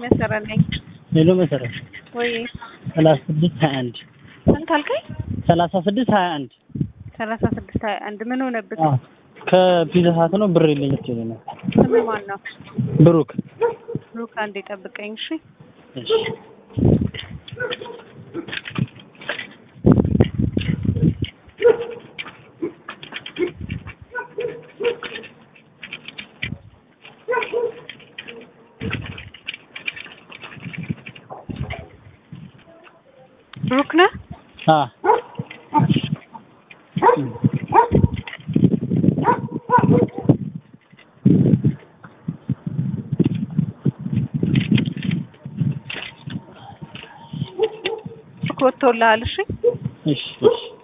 መሰረት ነኝ። ሄሎ መሰረት ወይ ሰላሳ ስድስት ሀያ አንድ ስንት አልከኝ? ሰላሳ ስድስት ሀያ አንድ ሰላሳ ስድስት ሀያ አንድ ምን ሆነብህ? ከፒዛ ሀት ነው ብር የለኝ ስትል ነው ስም ማን ነው? ብሩክ ብሩክ አንዴ ጠብቀኝ እሺ። እሺ ብሩክ ነህ? አ ብሩክ ወጥቶልሃል? እሺ እሺ እሺ